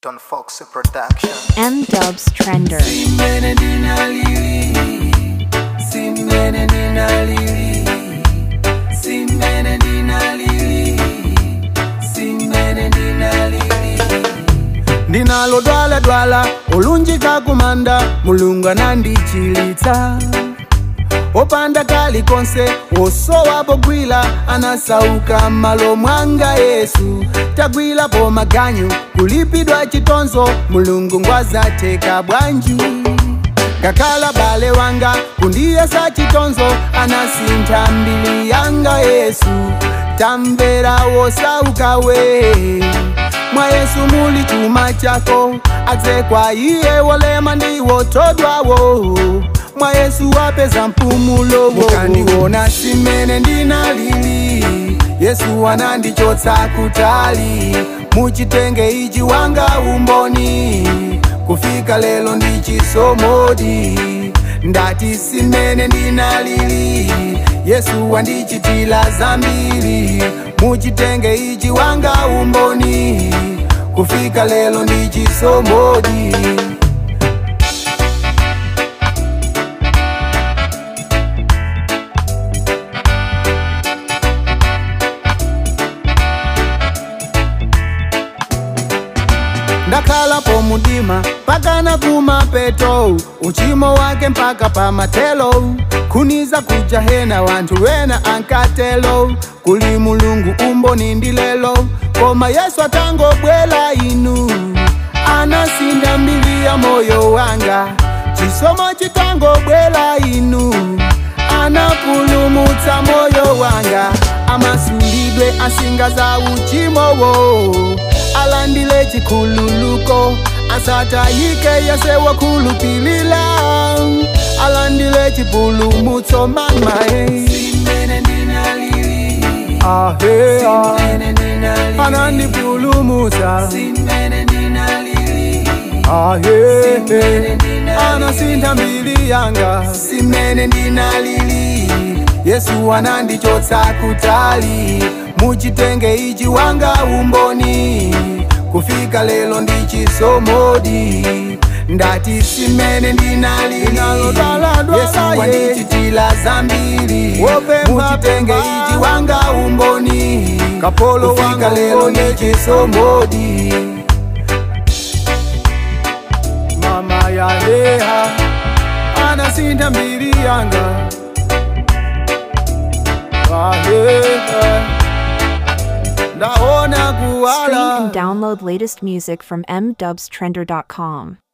Don Fox Production. M Dubs Trender. Simene ndinalili Simene ndinalili Simene ndinalili Simene ndinalili ndinalo dwala dwala olunjika kumanda mulungu anandichilitsa opanda kali konse osowa pogwila anasauka malo mwanga yesu tagwilapo maganyu kulipidwa chitonzo mulungu ngwazateka bwanji ngakhala bale wanga kundiyesa chitonzo anasintha mbili yanga yesu tamvera wosaukawe mwa yesu muli chuma chako atsekwa iye wolema ndiwotodwawo mwa yesu wapeza mpumulo mukandiona simene ndinalili yesu anandichotsa kutali muchitenge ichi wanga umboni kufika lelo ndichisomodi ndati simene ndinalili yesu wandichitila zambiri muchitenge ichi wanga umboni kufika lelo ndichisomodi ndakhala pomudima pakana kumapeto uchimo wake mpaka pamatelo kuniza kujahena wanthu wena ankatelo kuli mulungu umboni ndilelo koma yesu atangobwela inu anasinda mbili ya moyo wanga chisomo chitangobwela inu anapulumutsa moyo wanga amasulidwe asinga za uchimowo alandile chikhululuko asatayike yese wakhulupilila alandile chipulumutso mamae ahea anandipulumutsa ahe anasintha mbili yanga simene ndinalili yesu anandichotsa kutali muchitenge ichi wanga umboni kufika lelo ndichisomodi ndati simene ndinalili yesu wandichitila zambiri muchitenge ichi wanga umboni kapolo kufika lelo ndichisomodi mama yaleha anasintha mbiri yanga aheha ndaona Stream kuwala and download latest music from mdubstrender.com.